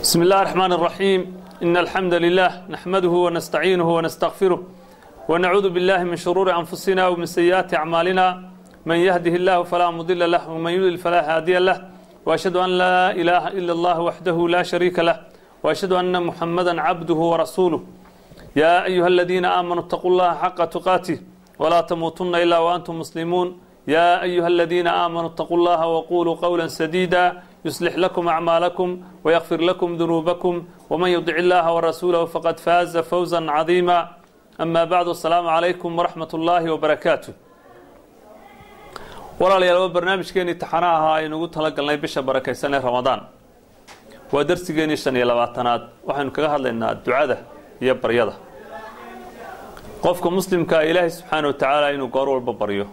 بسم الله الرحمن الرحيم إن الحمد لله نحمده ونستعينه ونستغفره ونعوذ بالله من شرور أنفسنا ومن سيئات أعمالنا من يهده الله فلا مضل له ومن يضلل فلا هادي له وأشهد أن لا إله إلا الله وحده لا شريك له وأشهد أن محمدا عبده ورسوله يا أيها الذين آمنوا اتقوا الله حق تقاته ولا تموتن إلا وأنتم مسلمون يا أيها الذين آمنوا اتقوا الله وقولوا قولا سديدا يصلح لكم أعمالكم ويغفر لكم ذنوبكم ومن يطع الله ورسوله فقد فاز فوزا عظيما أما بعد السلام عليكم ورحمة الله وبركاته walaalayaal barnaamijkeenii taxanaha ahaa aynugu talagalnay bisha barakaysan ee ramadaan waa darsigeenii shan iyo labaatanaad waxaynu kaga hadlaynaa ducada iyo baryada qofka muslimkaa ilaahay subxaana wa tacaala inuu goor walba baryo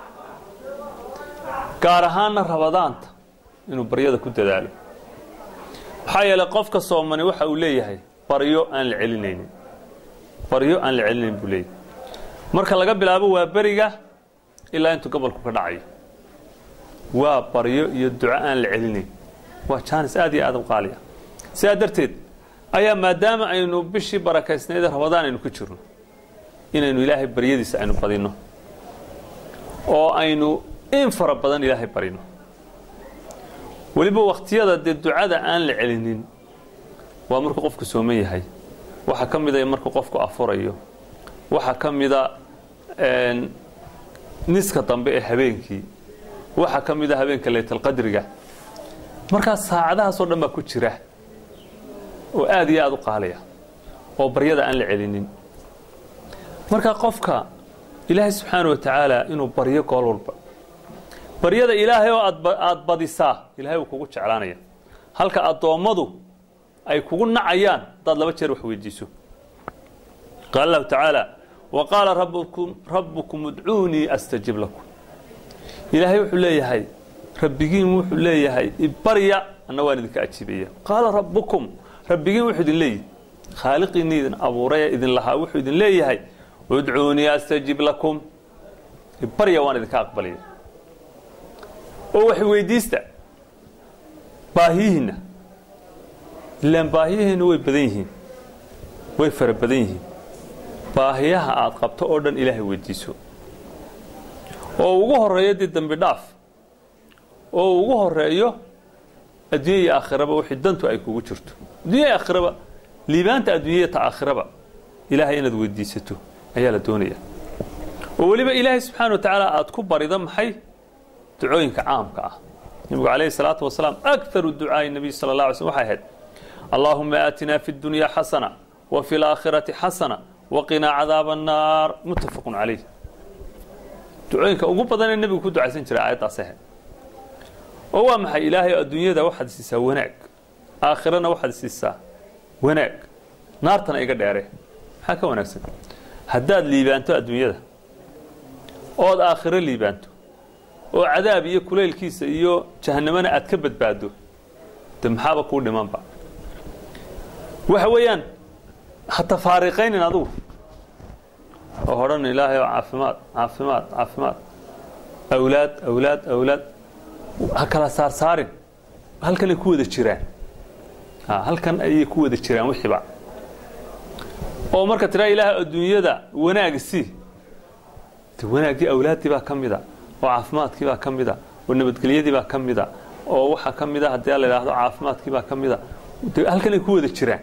gaar ahaanna ramadaanta inuu baryada ku dadaalo maxaa yeelay qofka soomani waxa uu leeyahay baryo aan la celinaynin baryo aan la celinayn buu leeyahay marka laga bilaabo waa beriga ilaa intuu gobolku ka dhacayo waa baryo iyo duco aan la celinayn waa jaanis aad iyo aad u qaaliya sidaa darteed ayaa maadaama aynu bishii barakaysnayd ramadaan aynu ku jirno inaynu ilaahay baryadiisa aynu badinno oo aynu in fara badan ilaahay barino weliba wakhtiyada dee ducada aan la celinin waa markuu qofku sooman yahay waxaa ka mida markuu qofku afurayo waxaa ka mida niska dambe ee habeenkii waxaa ka mida habeenka laytalqadriga markaas saacadahaasoo dhan baa ku jira oo aad iyo aad u qaaliya oo baryada aan la celinin marka qofka ilaahay subxaana wa tacaala inuu baryo gool walba baryada ilaahay oo aada badisaa ilahay wuu kugu jeclaanaya halka addoommadu ay kugu nacayaan haddaad laba jeer wax weydiiso qaala allahu tacaala wa qaala rabbukum udcuunii astajib lakum ilaahay wuxuu leeyahay rabbigiin wuxuu leeyahay ibarya anna waan idinka ajiibaya qaala rabbukum rabbigiin wuxuu idin leeyahy khaaliqiinii idin abuuraya idin lahaa wuxuu idin leeyahay udcuunii astajib lakum ibarya waan idinka aqbalaya oo wax weydiista baahiyihiinna ilaan baahiyihiinna way badan yihiin way fara badan yihiin baahiyaha aad qabto oo dhan ilaahay weydiiso oo ugu horeeyo dee dembi dhaaf oo ugu horeeyo adduunya iyo aakhiraba wixii dantu ay kugu jirto addunya iyo aakhiraba liibaanta adduunyaya ta aakhiraba ilaahay inaad weydiisato ayaa la doonaya oo weliba ilaahay subxaana wa tacaala aad ku barido maxay ducooyinka caamka ah nebigu calayhi salaatu wasalaam akaru ducaai nabiy sala allah alay slm waxay ahayd allaahuma aatinaa fi اddunya xasana wa fi اlaakhirati xasana waqinaa cadaaba annaar muttafaqun calayh ducooyinka ugu badan ee nebigu ku ducaysan jiray aayaddaas ahayd oo waa maxay ilaahay adduunyada waxaad siisaa wanaag aakhirana waxaad siisaa wanaag naartana iga dheere maxaa ka wanaagsan haddaad liibaanto adduunyada ood aakhiro liibaanto oo cadaab iyo kulaylkiisa iyo jahanamana aad ka badbaado de maxaaba kuu dhimanba waxa weeyaan ha tafaariqaynin adugu oo odhan ilaahay oo caafimaad caafimaad caafimaad awlaad awlaad awlaad ha kala saarsaarin halkanay ku wada jiraan halkan ayay ku wada jiraan wixiiba oo marka tiraa ilaahay adduunyada wanaag sii de wanaaggii awlaaddii baa ka mida oo caafimaadkii baa ka mida oo nabadgelyadii baa ka mida oo waxaa ka mida haddii la idhaahdo caafimaadkii baa ka mida de halkanay ku wada jiraan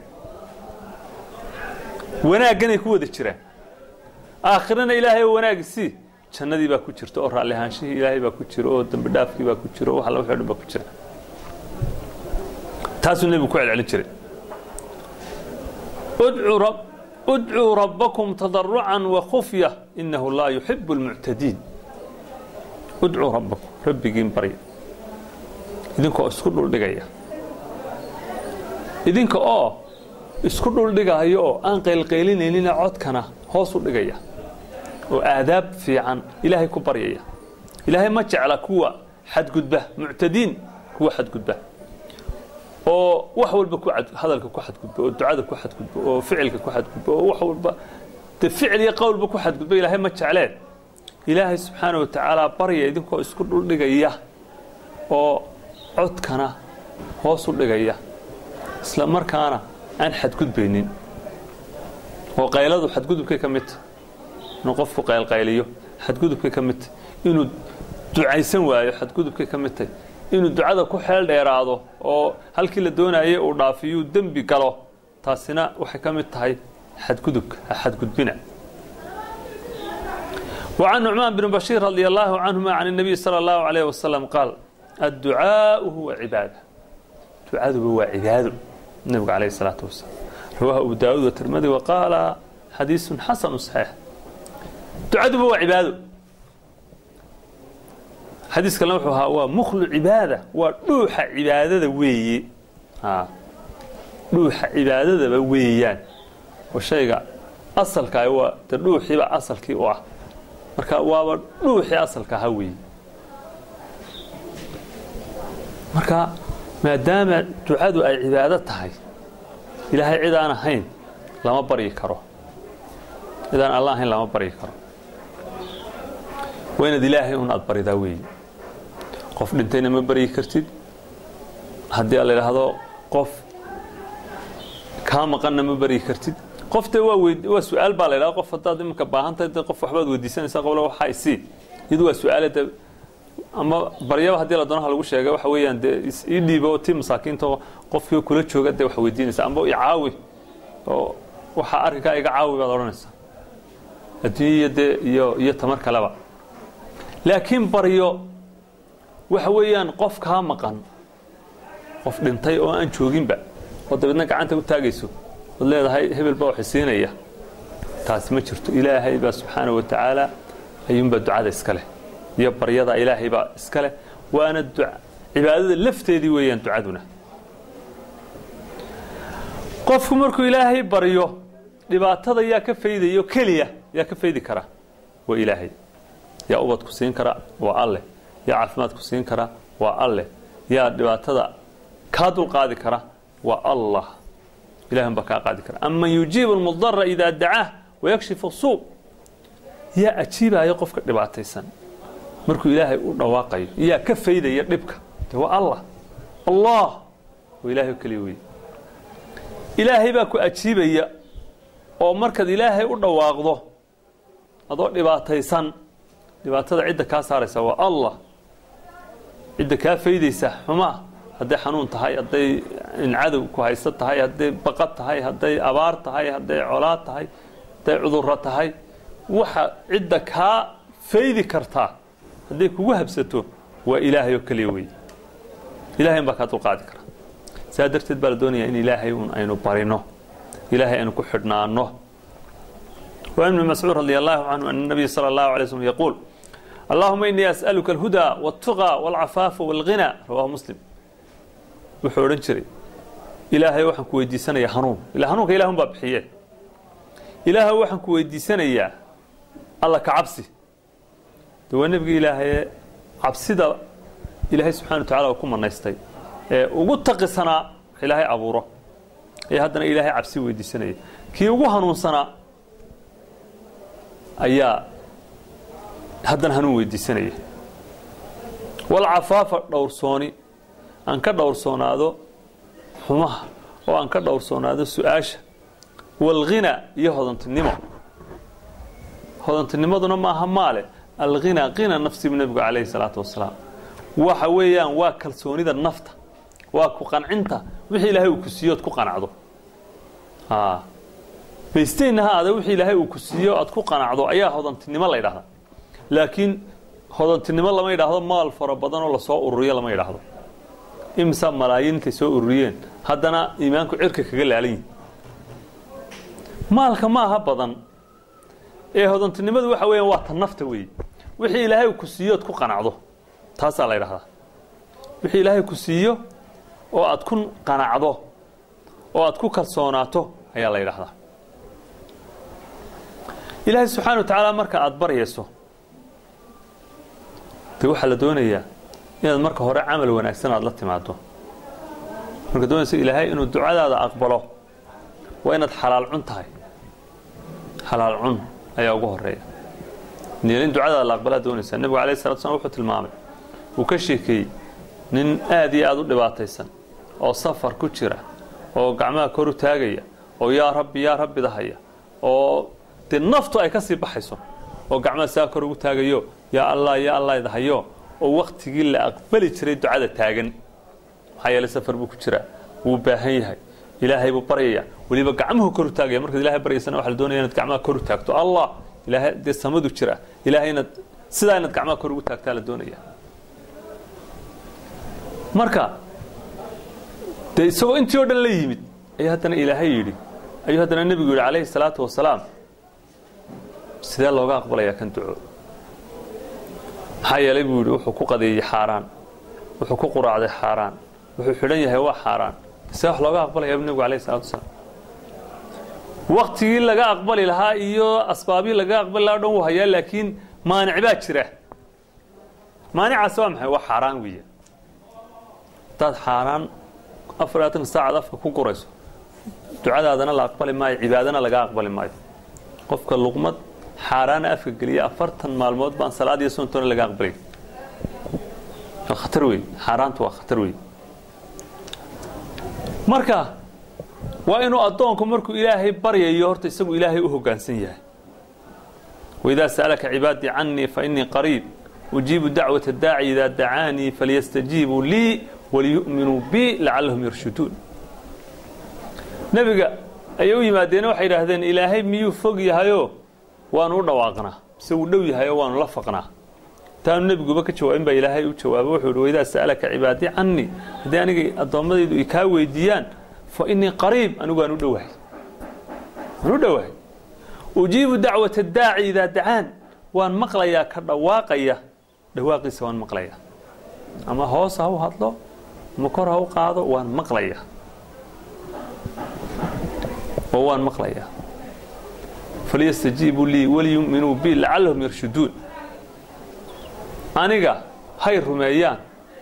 wanaagganay ku wada jiraan aakhirana ilaahay oo wanaagi sii jannadii baa ku jirta oo raalli ahaanshihii ilaahay baa ku jira oo dambi dhaafkii baa ku jira oo wax alla wixii o dhan baa ku jira taasuu nebigu ku celcelin jiray udcuu rabbakum tadarucan wakufya inahu laa yuxibu اlmuctadiin udcuu rabbakum rabbigiin barya idinka oo isku dhuldhigaya idinka oo isku dhuldhigaayo oo aan qaylqaylinayninee codkana hoos u dhigaya oo aadaab fiican ilaahay ku baryaya ilaahay ma jecla kuwa xadgudba muctadiin kuwa xadgudba oo wax walba hadalka ku xadgudba oo ducada ku xadgudba oo ficilka ku xadgudba oo wax walba de ficil iyo qowlba ku xadgudba ilaahay ma jecleen ilaahay subxaana wa tacaala barya idinkoo isku dhuldhigaya oo codkana hoos u dhigaya isla markaana aan xadgudbaynin oo qayladu xadgudubkay ka mid tahy inuu qofku qaylqayliyo xadgudubkay ka mid tahy inuu ducaysan waayo xadgudubkay ka mid tahy inuu ducada ku xeel dheeraado oo halkii la doonayay uu dhaafiyuu dembi galo taasina waxay ka mid tahay xadgudubka ha xadgudbina وعن نعمان بن بشير رضي الله عنهما عن النبي صلى الله عليه وسلم قال الدعاء هو عبادة دعاء هو عبادة النبي عليه الصلاة والسلام رواه أبو داود والترمذي وقال حديث حسن صحيح دعاء هو عبادة حديث كلام هو مخل عبادة ودوح عبادة وي ها دوح عبادة ويان والشيء أصل كاي هو تدوح يبقى أصل كي واحد marka waaba dhuuxii asalka ahaa weeye marka maadaama ducadu ay cibaado tahay ilaahay cid aan ahayn lama baryi karo cid aan alla ahayn lama baryi karo waa inaad ilaahay un aad baridaa weeye qof dhintayna ma baryi kartid haddii la idhaahdo qof kaa maqanna ma baryi kartid qofte waa waa su-aal baa la ydhaha qof haddaad iminka baahantahay de qof waxbaad weydiisanaysaa qobla waxa isii iyadu waa su-aale de ama baryaba haddii la doonaha lagu sheega waxa weeyaan dee ii dhiibo tii masaakiinta oo qofkii kula jooga dee wax weydiinaysa amba icaawi oo waxaa arrinkaa iga caawi baad odhanaysaa adduunya dee iyo iyo tamar kaleba laakiin baryo waxa weeyaan qof kaa maqan qof dhintay oo aan jooginba oo dabeedna gacanta u taagayso od leedahay hebel baa wax siinaya taasi ma jirto ilaahay baa subxaana wa tacaala ayuunbaa ducada iska leh iyo baryada ilaahay baa iska leh waana cibaadada lafteedii weeyaan ducaduna qofku markuu ilaahay baryo dhibaatada yaa ka faydayo keliya yaa ka faydi kara waa ilaahay yaa ubad ku siin kara waa alleh yaa caafimaad ku siin kara waa alleh yaa dhibaatada kaa dulqaadi kara waa allah ilahan baa kaa qaadi kara aman yujiibu almudara idaa dacaah wayakshifu suu yaa ajiibaya qofka dhibaataysan markuu ilaahay u dhawaaqayo yaa ka faydaya dhibka de waa allah allah waa ilahay oo keliya wey ilaahay baa ku ajiibaya oo markaad ilaahay u dhawaaqdo adoo dhibaataysan dhibaatada cidda kaa saaraysa waa allah cidda kaa faydaysa xumaa hadday xanuun tahay hadday cadow ku haysto tahay hadday baqad tahay hadday abaar tahay hadday colaad tahay hadday cudurro tahay waxa cidda kaa faydi kartaa hadday kugu habsato waa ilaahay oo keliya wey ilahay un baa kaa dulqaadi kara saa darteed baa la doonayaa in ilaahay un aynu barino ilaahay aynu ku xidhnaano وعن ابن مسعود رضي الله عنه أن النبي صلى الله عليه وسلم يقول اللهم إني أسألك الهدى والتقى والعفاف والغنى رواه مسلم wuxuu odhan jiray ilaahay waxaan ku weydiisanayaa hanuun ila hanuunka ilahun baa bixiye ilaahay waxaan ku weydiisanayaa alla ka cabsi de waa nebigi ilaahaye cabsida ilaahay subxana wa tacala ku manaystay ee ugu taqisanaa wax ilaahay abuuro ayaa haddana ilaahay cabsi weydiisanaya kii ugu hanuunsanaa ayaa haddana hanuun weydiisanaya walcafaafa dhowrsooni aan ka dhowrsoonaado xumaha oo aan ka dhowrsoonaado su-aasha walghina iyo hodantinimo hodantinimaduna maaha maale alghina qina nafsi bu nebigu calayhi salaatu wasalaam waxa weeyaan waa kalsoonida nafta waa ku qancinta wixii ilaahay uu ku siiyo oad ku qanacdo baysteynna ha aada wixii ilaahay uu ku siiyo aad ku qanacdo ayaa hodantinimo la ydhahdaa laakiin hodantinimo lama yidhaahdo maal fara badan oo lasoo ururiyo lama yidhaahdo imsa malaayiin intay soo ururiyeen haddana iimaanku cirka kaga laalan yihin maalka ma aha badan ee hodantinimadu waxa weeyaan waa ta nafta weeye wixii ilaahay uu ku siiyo oad ku qanacdo taasaa la ydhahdaa wixii ilaahay ku siiyo oo aad ku qanacdo oo aad ku kalsoonaato ayaa la yidhahdaa ilaahay subxaana wa tacaala marka aada baryayso de waxaa la doonayaa inaad marka hore camal wanaagsan aad la timaado marka doonaysa ilaahay inuu ducadaada aqbalo waa inaad xalaal cun tahay xalaal cun ayaa ugu horeeya in ducadaada la aqbalaa doonaysaa nebigu alayh salatu slam wuxuu tilmaamay uu ka sheekeeyey nin aad iyo aada u dhibaataysan oo safar ku jira oo gacmaha kor u taagaya oo yaa rabbi yaa rabbi dahaya oo dee naftu ay ka sii baxayso oo gacmaha saa kor ugu taagayo yaa allah yaa allah dahayo oo waktigii la aqbali jiray ducada taagan maxaa yeelay safar buu ku jiraa wuu baahan yahay ilaahay buu baryaya weliba gacmuhu kor u taagaya markaad ilahay baryaysana waxa la doonaya inaad gacmaha kor u taagto allah ilaahay dee samadu jira ilaahay inaad sidaa inaad gacmaha kor ugu taagtaa la doonaya marka dee isagoo intii oo dhan la yimid ayaa haddana ilaahay yidhi ayuu haddana nebigu yidhi calayhi salaatu wasalaam sidee looga aqbalayaa kan duco maxaa yeelay buu yidhi wuxuu ku qadeeyey xaaraan wuxuu ku quraacday xaaraan wuxuu xidhan yahay waa xaaraan see wax looga aqbalaya bu nebigu alayhi salatu wasalaam waktigii laga aqbali lahaa iyo asbaabii laga aqbali lahaa o dhan wuu hayaa laakiin maanic baa jira maanicaasi waa maxay waa xaaraan weeya haddaad xaaraan afar labaatan saacad afka ku gurayso ducadaadana la aqbali maayo cibaadana laga aqbali maayo qofka luqmad xaaraana afka geliya afartan maalmood baan salaad iyo soontoona laga aqbalay waa khatar wey xaaraantu waa khatar wey marka waa inuu addoonku markuu ilaahay baryayo horta isagu ilaahay u hoggaansan yahay waidaa sa'alaka cibaadii canii fainii qariib ujiibu dacwata daaci idaa dacaanii falyastajiibuu lii waliyu'minuu bi lacallahum yarshuduun nebiga ayay u yimaadeena waxay idhaahdeen ilaahay miyuu fog yahayoo waanu u dhawaaqnaa mise wuu dhow yahay oo waanu la faqnaa taanu nebiguba ka jawaabin baa ilaahay u jawaaba wuxuu ihi waidaa sa'alaka cibaadii canii haddii aniga addoommadaydu ay kaa weydiiyaan fa inii qariib anigu waan u dhowahay waan u dhowahay ujiibu dacwata daaci idaa dacaan waan maqlayaa ka dhawaaqaya dhawaaqiisa waan maqlayaa ama hoos ha u hadlo ama kor ha u qaado waan maqlayaa oo waan maqlayaa falyastajiibuu lii waliyu'minuu bi lacallahum yarshuduun aniga hay rumeeyaan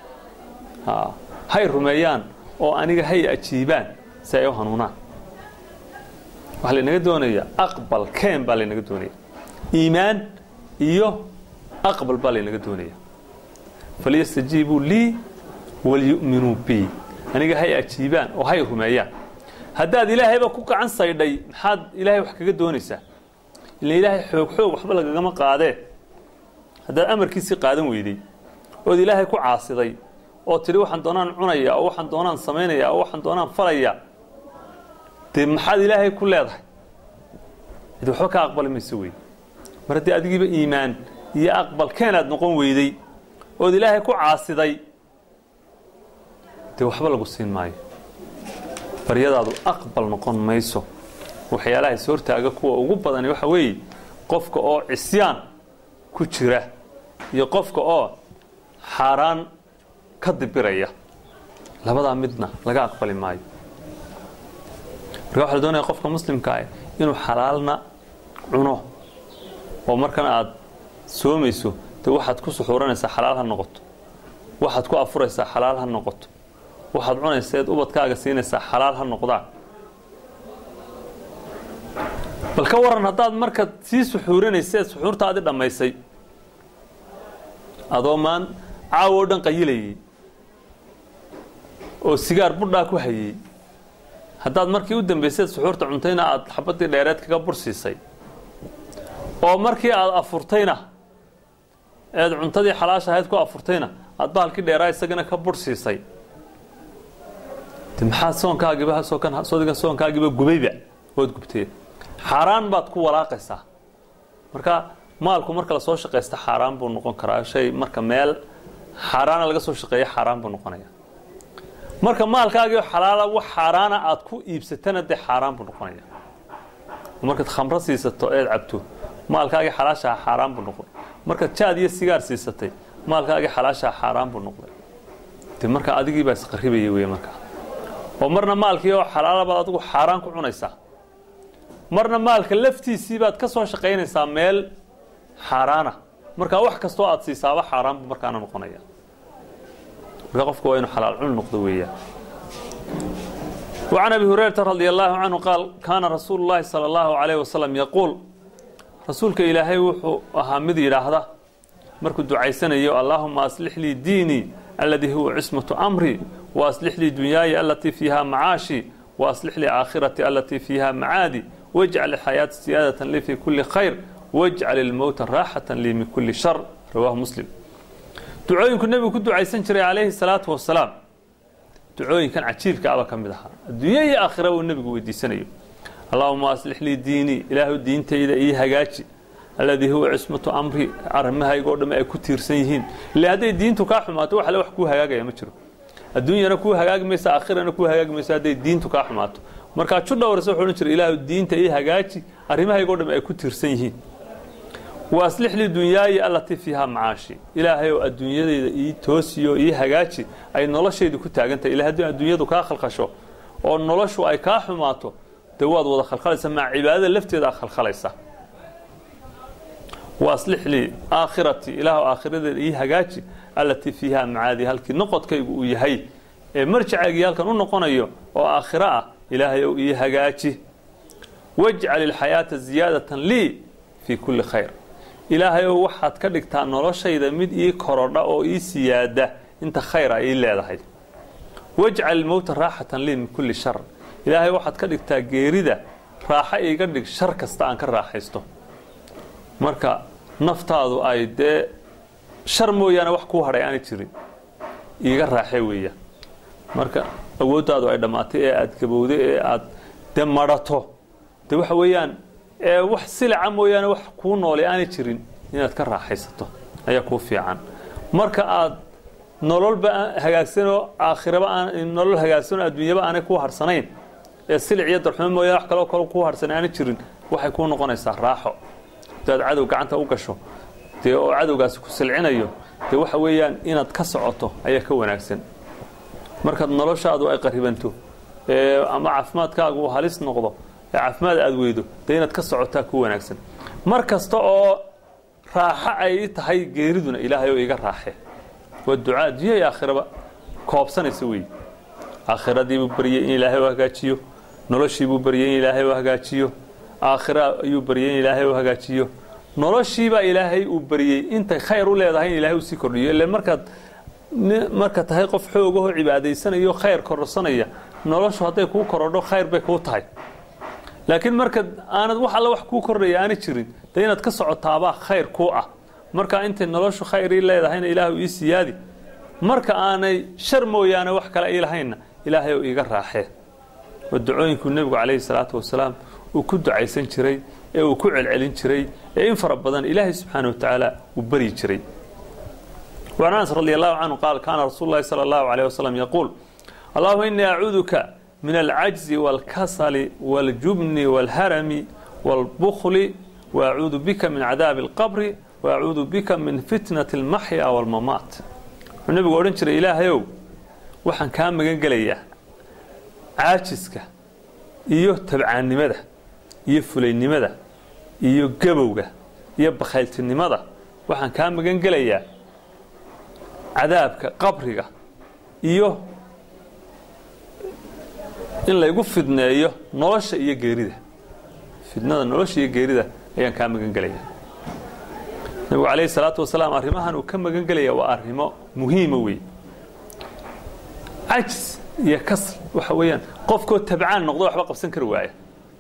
hay rumeeyaan oo aniga hay ajiibaan si ay u hanuunaan waxaa laynaga doonayaa aqbal keen baa laynaga doonaya iimaan iyo aqbal baa laynaga doonaya falyastajiibuu lii waliyu'minuu bi aniga hay ajiibaan oo hay rumeeyaan haddaad ilaahayba ku gacan saydhay maxaad ilaahay wax kaga doonaysaa ila ilaahay xoog xoog waxba lagagama qaadee haddaad amarkiisii qaadan weyday ood ilaahay ku caasiday oo tidhi waxaan doonaan cunaya oo waxaan doonaan samaynaya oo waxaan doonaan falaya dee maxaad ilaahay ku leedahay cid waxba ka aqbali mayso wey mar haddii adigiiba iimaan iyo aqbal keenaad noqon weyday ood ilaahay ku caasiday dee waxba lagu siin maayo baryadaadu aqbal noqon mayso waxyaalaha is hortaaga kuwa ugu badani waxa weeye qofka oo cisyaan ku jira iyo qofka oo xaaraan ka dibiraya labadaa midna laga aqbali maayo marka waxa la doonaya qofka muslimka ah inuu xalaalna cuno oo markana aad soomayso dee waxaad ku suxuuranaysaa xalaal ha noqoto waxaad ku afuraysaa xalaal ha noqoto waxaad cunaysa eed ubadkaaga siinaysaa xalaal ha noqdaan bal ka waran haddaad markaad sii suxuurinaysa eed suxuurtaadii dhammaysay adoo maan caawo o dhan qayilayay oo sigaar budhaa ku hayey haddaad markii u dambayseed suxuurta cuntayna aad xabadii dheereed kaga bursiisay oo markii aad afurtayna eed cuntadii xalaasha ahayd ku afurtayna aad bahalkii dheeraa isagana ka bursiisay de maxaa soonkaagiiba sodigan soonkaagiiba gubayba ood gubtee xaaraan baad ku walaaqaysaa marka maalku marka lasoo shaqaysta xaaraan buu noqon karaa shay marka meel xaaraana laga soo shaqeeya xaaraan buu noqonaya marka maalkaagio xalaala wax xaaraana aad ku iibsatana dee xaaraan buu noqonaya markaad khamro siisato eed cabto maalkaagii xalaashaha xaaraan buu noqday markaad jaad iyo sigaar siisatay maalkaagii xalaashaha xaaraan buu noqday de marka adigii baa isqaribaya wey markaa oo marna maalkii oo xalaala baad adigu xaaraan ku cunaysaa marna maalka laftiisii baad ka soo shaqaynaysaa meel xaaraana markaa wax kastoo aad siisaaba xaaraan buu markaana noqonaya marka qofku waa inuu xalaal cun noqdo weeyaan وعن أبي هريرة رضي الله عنه قال كان رسول الله صلى الله عليه وسلم يقول رسولك إلهي وحو أهامد إلهذا مركو دعيسنا اللهم أصلح لي ديني الذي هو عصمة أمري وأصلح لي دنياي التي فيها معاشي waaslix lii aakhiratii alatii fiiha macaadi wajcal ilxayaata siyaadatan lii fii kulli khayr wajcal ilmowta raaxatan lii min kulli shar rawaahu muslim ducooyinku nebigu ku ducaysan jiray calayhi salaatu wasalaam ducooyinkan cajiibka aba ka mid ahaa adduunya iyo aakhira uu nebigu weydiisanayo allahuma aslix lii diinii ilaahu diintayda ii hagaaji alladii huwa cismatu amri arrimahayga oo dhamme ay ku tiirsan yihiin ille hadday diintu kaa xumaato wax alle wax kuu hagaagaya ma jiro adduunyana kuu hagaagi maysa aakhirana kuu hagaagi maysa hadday diintu kaa xumaato markaa ju dhowrasa wuxuu odhan jiray ilaahu diinta ii hagaaji arrimahayga o dhamme ay ku tiirsan yihiin waaslix lii dunyaaya allatii fiihaa macaashi ilaahay oo adduunyadayda ii toosiyo ii hagaaji ay noloshaydu ku taagantahay ila haddii adduunyadu kaa khalkhasho oo noloshu ay kaa xumaato dee waad wada khalkhalaysa maa cibaadada lafteeda khalkhalaysa waaslix lii aakhiratii ilaahu aakhiradeeda ii hagaaji allatii fiihaa macaadi halkii noqodkaygu uu yahay ee marjacaygii halkan u noqonayo oo aakhiro ah ilaahay ou ii hagaaji wajcal ilxayaata ziyaadatan lii fii kulli khayr ilaahay ou waxaad ka dhigtaa noloshayda mid ii korodha oo ii siyaada inta khayr a ii leedahay wajcal ilmowta raaxatan lii min kulli shar ilaahay waxaad ka dhigtaa geerida raaxo iiga dhig shar kasta aan ka raaxaysto marka naftaadu ay dee shar mooyaane wax kuu hadhay aanay jirin iiga raaxee weeyaan marka awooddaadu ay dhammaatay ee aada gabowday ee aada de madhato de waxa weeyaan ee wax silaca mooyaane wax kuu noolay aanay jirin inaad ka raaxaysato ayaa kuu fiican marka aad nololba hagaagsanoo aakhiraba aan nolol hagaagsanoo adduunyaba aanay kuu harsanayn ee silic iyo darxumo mooyaane wax kaloo kale kuu harsan aanay jirin waxay kuu noqonaysaa raaxo hadaad cadow gacanta u gasho dee oo cadowgaasi ku silcinayo dee waxa weeyaan inaad ka socoto ayaa ka wanaagsan markaad noloshaadu ay qaribanto ee ama caafimaadkaagu uu halis noqdo ee caafimaad aad weydo dee inaad ka socotaa ku wanaagsan mar kasta oo raaxo ay tahay geeriduna ilaahay oo iga raaxe waa ducaa adduunya iyo aakhiraba koobsanaysa weeye aakhiradiibuu baryey in ilaahay u hagaajiyo noloshiibuu baryey in ilaahay u hagaajiyo aakhira ayuu baryey in ilaahay u hagaajiyo noloshiibaa ilaahay uu baryey intay khayr u leedahay in ilaahay uu sii kordhiyo ile markaad marka tahay qof xoogahoo cibaadaysanayo khayr kororsanaya noloshu hadday kuu korodho khayr bay kuu tahay laakiin marka aanad wax alla wax kuu kordhaya aanay jirin dee inaad ka socotaabaa khayr kuu ah marka intay noloshu khayr ii leedahayna ilaahu ii siyaadi marka aanay shar mooyaane wax kale ii lahaynna ilaahay oo iiga raaxee waa ducooyinkuu nebigu calayhi salaatu wasalaam uu ku ducaysan jiray ee uu ku celcelin jiray ee in fara badan ilaahay subxaana wa tacaala uu baryi jiray وعن أنس رضي الله عنه قال كان رسول الله صلى الله عليه وسلم يقول اللهم إني أعوذك من العجز والكسل والجبن والهرم والبخل وأعوذ بك من عذاب القبر وأعوذ بك من فتنة المحيا والممات النبي قال انشر إلهيو وحن كان مغان قليا عاجزك iyo tabcaannimada iyo fulaynimada iyo gabowga iyo bakhayltinimada waxaan kaa magan gelayaa cadaabka qabriga iyo in laygu fidneeyo nolosha iyo geerida fidnada nolosha iyo geerida ayaan kaa magan gelaya nabigu calayhi salaatu wasalaam arrimahan uu ka magan gelaya waa arrimo muhiima weeye cajis iyo kasl waxa weeyaan qofkoo tabcaan noqdo waxba qabsan kari waaya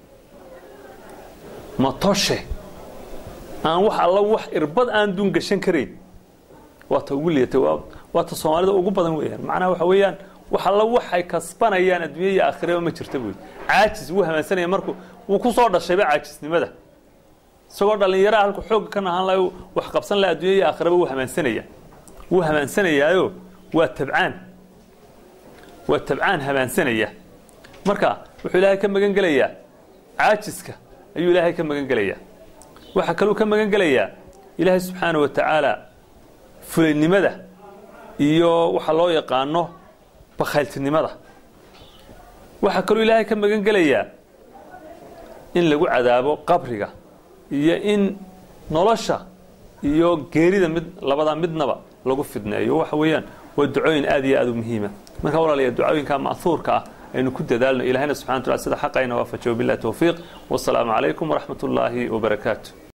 matoshe aan wax alla wax irbad aan duun gashan karayn waata ugu liatay waata soomaalida ugu badan weeyaan macnaha waxa weeyaan wax alla waxay kasbanayaan adduunya iyo aakhiraba ma jirta buy caajis wuu hamaansanaya markuu wuu ku soo dhashayba caajisnimada isagoo dhallinyaraha halku xoogga ka nahaan laha wax qabsan laha adduunya iyo aakhiraba wuu hamaansanaya wuu hamaansanayaayo waa tabcaan waa tabcaan hamaansanaya marka wuxuu ilaahay ka magan gelayaa caajiska ayuu ilaahay ka magan gelayaa waxaa kaluu ka magan gelayaa ilaahay subxaana wa tacaala fulaynimada iyo waxa loo yaqaano bakhayltinimada waxaa kaloo ilaahay ka magan gelayaa in lagu cadaabo qabriga iyo in nolosha iyo geerida mid labada midnaba lagu fidneeyo waxa weeyaan waa ducooyin aad iyo aad u muhiima marka walaalayaa ducooyinka ma'huurka ah aynu ku dadaalno ilahayna subxana wa tacala sida xaqayna waafajiyo billahi towfiiq wasalaamu calaykum waraxmat ullaahi wabarakaatu